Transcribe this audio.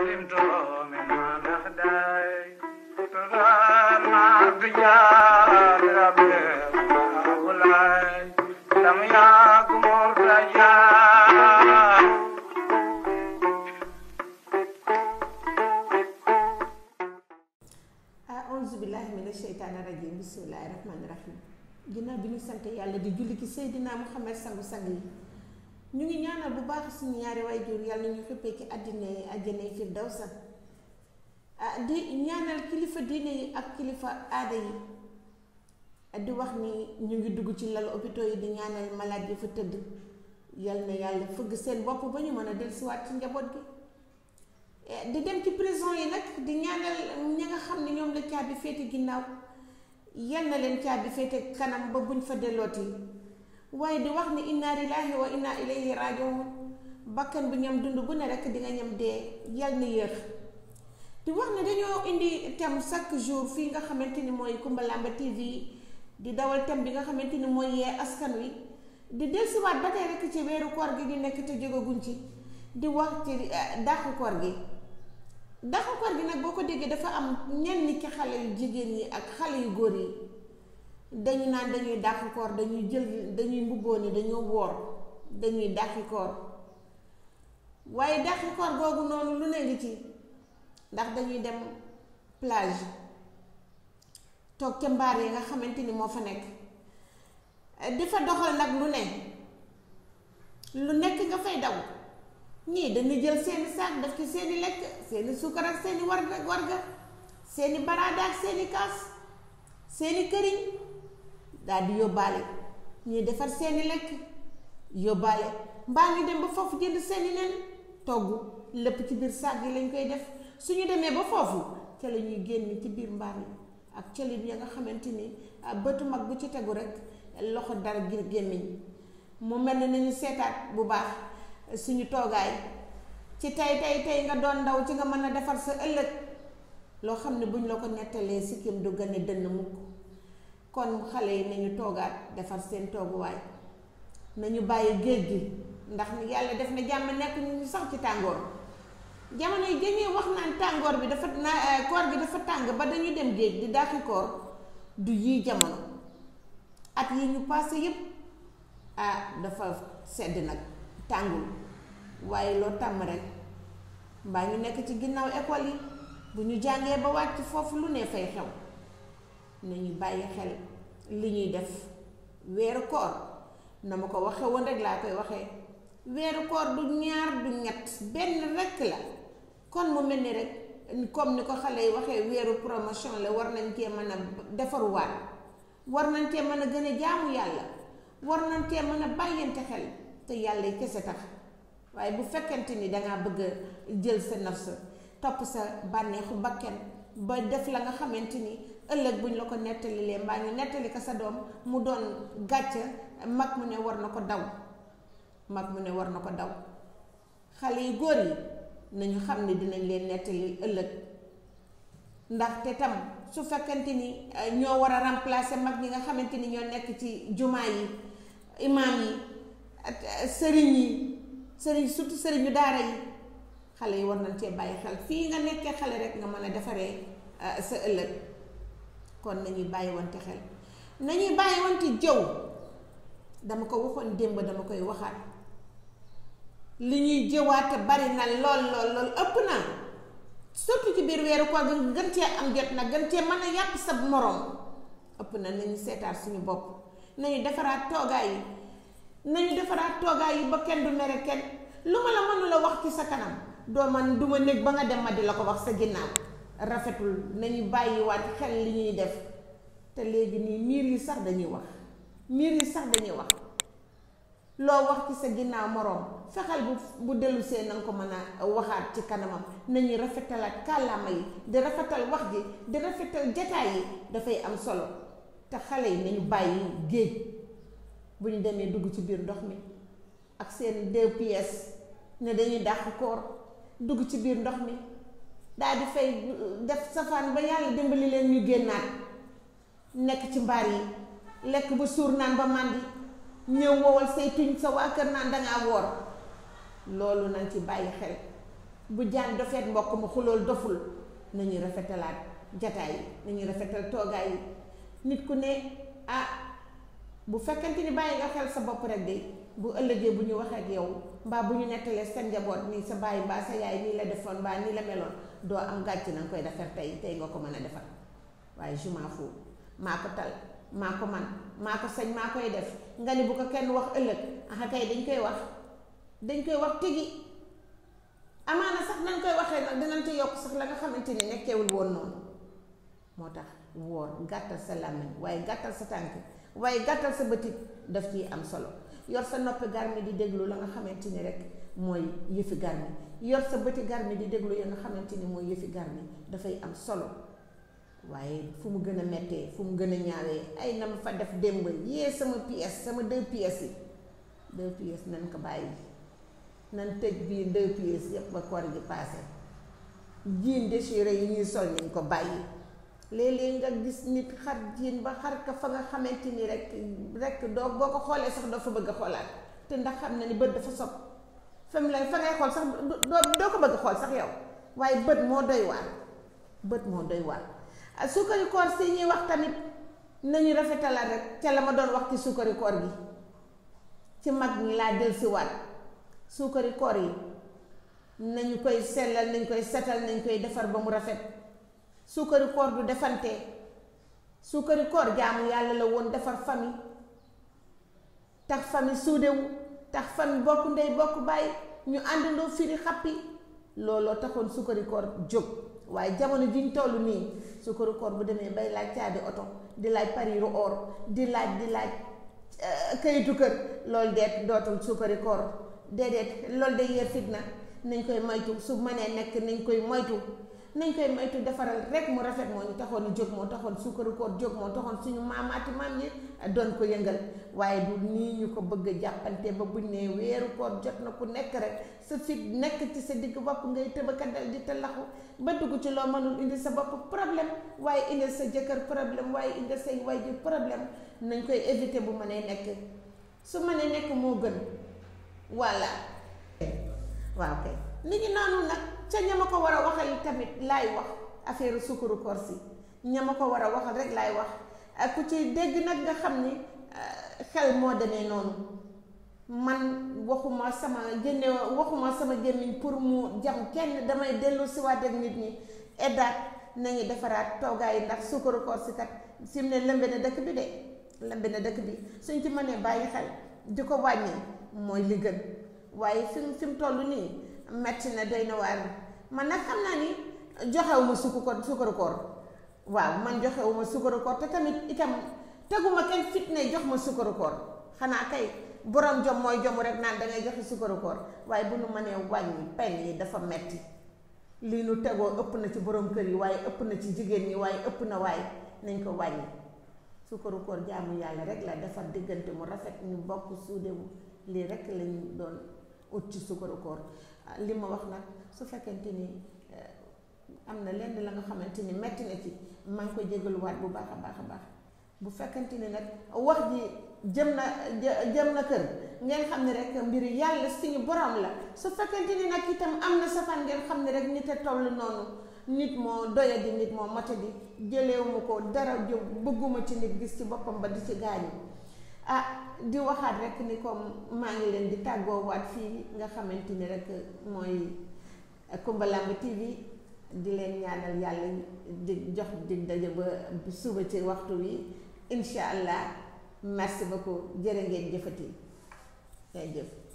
علمت مما نخداي تغنى بجاه ربي ولاي لم يكن مرتجى auzu billahi mina sheytaani rajim bismillahi rahmaani rahim ginnaaw bi ñu sant yàlla di julli ci Seydina Muhammad sangu sang yi ñu ngi ñaanal bu baax suñu ñaari waajur yàlla ñu xippee ci àddina yi àjjana yi firdawsa ah di ñaanal kilifa diine yi ak kilifa aada yi di wax ni ñu ngi dugg ci lal hôpitaux yi di ñaanal malade yi fa tëdd yal na yàlla fëgg seen bopp ba ñu mën a dellusiwaat ci njaboot gi di dem ci prison yi nag di ñaanal ñi nga xam ne ñoom la caabi féete ginnaaw yal na leen caabi féete kanam ba buñ fa dellooti waaye di wax ni inna lillahi wa inna ilayhi rajiun bakkan bi ñam dund bu ne rek di nga ñam dee yal na yéex di wax ne dañoo indi thème chaque jour fii nga xamante ni mooy Kumba Lamba TV di dawal thème bi nga xamante ni mooy yee askan wi di dellusiwaat ba tey rek ci weeru koor gi ñu nekk te jógaguñ ci di wax ci dàqu koor gi dàqu koor gi nag boo ko déggee dafa am ñenn ci xale yu jigéen yi ak xale yu góor yi dañu naan dañuy dàqu koor dañuy jël dañuy mbubboo ni dañoo woor dañuy dàqi koor waaye dàqi koor googu noonu lu ne ngi ci ndax dañuy dem plage toog ca mbaar yi nga xamante ni moo fa nekk di fa doxal nag lu ne lu nekk nga fay daw ñii dañuy jël seeni saak def ci seeni lekk seeni suukar ak seeni warga warga seeni baraada ak seeni kaas seeni këriñ daal di yóbbaale ñii defar seeni lekk yóbbaale mbaa ngi dem ba foofu jënd seeni nen togg lépp ci biir saak yi lañ koy def suñu demee ba foofu ca la ñuy génn ci biir mbaar yi ak colit ya nga xamante ni bëtu mag bu ci tegu rek loxo dara ngir gémmiñ mu mel ne nañu seetaat bu baax suñu toogaay ci tey tey tey nga doon ndaw ci nga mën a defar sa ëllëg loo xam ne buñ la ko nettalee sikkim du gën a dënn mukk kon xale yi nañu toogaat defar seen tooguwaay nañu bàyyi géej gi ndax yàlla def na jàmm nekk ñu sax ci tàngoor jamono yi dañuy wax naan tàngoor bi dafa na koor gi dafa tàng ba dañuy dem géej di dàqi koor du yii jamono at yi ñu passé yépp ah dafa sedd nag tàngul waaye loo tàmm rek mbaa ñu nekk ci ginnaaw école yi bu ñu jàngee ba wàcc foofu lu ne fay xew nañu bàyyi xel li ñuy def weeru koor na ma ko waxe woon rek laa koy waxee weeru koor du ñaar du ñett benn rekk la kon mu mel ni rek comme ni ko xale yi waxee weeru promotion la war nañ cee mën a defaruwaat war nañ cee mën a gën a jaamu yàlla war nañ cee mën a bàyyante xel te yàlla yi kese tax waaye bu fekkente ni dangaa bëgg a jël sa nafs topp sa bànneexu bakken ba def la nga xamante ni ëllëg buñ la ko nettalilee mbaa ñu nettali ko sa doom mu doon gàcce mag mu ne war na ko daw mag mu ne war na ko daw xale yu góor yi nañu xam ne dinañ leen nettali ëllëg ndaxte tam su fekkente ni ñoo war a remplacer mag ñi nga xamante ni ñoo nekk ci jumaa yi imaam yi sëriñ yi sëriñ surtout sëriñu daara yi xale yi war nañ cee bàyyi xel fii nga nekkee xale rek nga mën a defaree sa ëllëg kon nañuy bàyyi wante xel nañuy bàyyi wante jëw dama ko waxoon démb dama koy waxaat li ñuy jëwaate bari na lool lool lool ëpp na surtout ci biir weeru koor bi gën cee am jot nag gën cee mën a yàq sa moroom ëpp na nañu seetaat suñu bopp nañu defaraat toogaay yi nañu defaraat toogaay yi ba kenn du mere kenn lu ma la mënula wax ci sa kanam doo man du ma néeg ba nga dem ma di la ko wax sa ginnaaw rafetul nañu bàyyiwaat xel li ñuy def te léegi nii miir yi sax dañuy wax miir yi sax dañuy wax loo wax ci sa ginnaaw moroom fexeel bu bu dellu see na nga ko mën a waxaat ci kanamam nañuy rafetalaat kàllaama yi di rafetal wax ji di rafetal jataay yi dafay am solo te xale yi nañu bàyyi géej bu ñu demee dugg ci biir ndox mi ak seen deux pièces ne dañuy dàq koor dugg ci biir ndox mi daal di fay def safaan ba yàlla dimbali leen ñu génnaat nekk ci mbaar yi lekk ba suur naan ba màndi ñëw wowal say tuñ sa waa kër naan dangaa woor loolu nañ ci bàyyi xel bu jaan dofeet mbokk ma xulool doful nañuy rafetalaat jataay yi nañuy rafetal toogaay yi nit ku ne ah bu fekkente ni bàyyi nga xel sa bopp rek de bu ëllëgee bu ñu waxee ak yow mbaa bu ñu nettalee sa njaboot nii sa bàyyi mbaa sa yaay nii la defoon mbaa nii la meloon doo am gàcc na nga koy defar tey tey nga ko mën a defar waaye je m'en fous maa ko tal maa ko man maa ko sañ maa koy def nga ni bu ko kenn wax ëllëg aha kay dañ koy wax dañ koy wax tigi amaana sax nañ koy waxee nag dinañ ci yokk sax la nga xamante ni nekkewul woon noonu moo tax woor gàttal sa làmmiñ waaye gàttal sa tànk waaye gàttal sa bëtit daf ciy am solo yor sa noppi garmi di déglu la nga xamante ni rek mooy yëfi garmi yor sa bëti garmi di déglu ya nga xamante ni mooy yëfi garmi dafay am solo waaye fu mu gën a mettee fu mu gën a ñaawee ay na ma fa def démb yee sama pièce sama deux pièces yi deux pièces nañ ko bàyyi nan tëj biir deux pièces yépp ba koor gi paase jiin déchiré yi ñuy sol nañ ko bàyyi léeg-léeg nga gis nit xar jiin ba xar ka fa nga xamante ni rek rek doo boo ko xoolee sax doo fa bëgg a xoolaat te ndax xam na ni bët dafa sob fa mu lay fa ngay xool sax doo doo ko bëgg a xool sax yow waaye bët moo doy waar bët moo doy waar suukari koor si ñuy wax tamit nañu rafetalaat rek ca la ma doon wax ci suukari koor gi ci mag ñi laa del si waat suukari koor yi nañu koy sellal nañ koy setal nañ koy defar ba mu rafet suukari koor du defante suukari koor jaamu yàlla la woon defar famille tax famille suudewu tax famille bokk ndey bokk bàyyi ñu àndandoo firi xappi looloo taxoon suukari koor jóg waaye jamono ji ñu toll nii suukaru koor bu demee bay laaj caabi oto di laaj pariiru or di laaj di laaj kayitu kër loolu deet dootul suukari koor déedéet loolu day yee fitna nañ koy moytu su mënee nekk nañ koy moytu nañ koy moytu defaral rek mu rafet moo ñu taxoon a jóg moo taxoon suukaru koor jóg moo taxoon suñu maamaati maam yi doon ko yëngal waaye du nii ñu ko bëgg a jàppante ba buñ ne weeru koor jot na ku nekk rek sa fit nekk ci sa digg bopp ngay tëbaka dal di te laxu ba dugg ci loo mënul indi sa bopp problème waaye indi sa jëkkër problème waaye indi say waajur problème nañ koy éviter bu mënee nekk su mënee nekk moo gën voilà waaw kay ni ngi noonu nag ca ñama ko war a waxal tamit laay wax affaire sukkaru koor si ñama ko war a waxal rek laay wax ku ci dégg nag nga xam ni xel moo demee noonu man waxuma sama génne waxuma sama gémmiñ pour mu jam kenn damay dellu si waat ak nit ñi eddaat nañu defaraat toogaay ndax sukkaru koor si kat fi mu ne lëmbe na dëkk bi de lëmbe na dëkk bi suñ ci mënee bàyyi xel di ko wàññi mooy li gën waaye fi mu fi mu toll nii metti na doy na waar man nag xam naa ni joxewuma sukku ko sukkaru koor waaw man joxewuma sukkaru koor te tamit itam teguma kenn fitne jox ma sukkaru koor xanaa kay borom jom mooy jomu rek naan dangay joxe sukkaru koor waaye bu nu mënee wàññi pen yi dafa metti lii nu tegoo ëpp na ci borom kër yi waaye ëpp na ci jigéen ñi waaye ëpp na waaye nañ ko wàññi sukkaru koor jaamu yàlla rek la defar diggante mu rafet ñu bokk suudewu lii rek lañu doon ut ci sukkaru koor li ma wax nag su fekkente ni am na lenn la nga xamante ni metti na ci maa ngi koy jégaluwaat bu baax a baax a baax bu fekkente ni nag wax ji jëm na jëm na kër ngeen xam ne rek mbir yàlla suñu borom la su fekkente ni nag itam am na safaan ngeen xam ne rek nit a toll noonu nit moo doyadi nit moo matadi jëleewuma ko dara jë bëgguma ci nit gis ci boppam ba di ci gaañu ah di waxaat rek ni comme maa ngi leen di tàggoowaat fii nga xamante ni rek mooy Coumba Lamb TV di leen ñaanal yàlla di jox di daje ba suba ci waxtu wi incha allah merci beaucoup jërë ngeen jëfati jërëjëf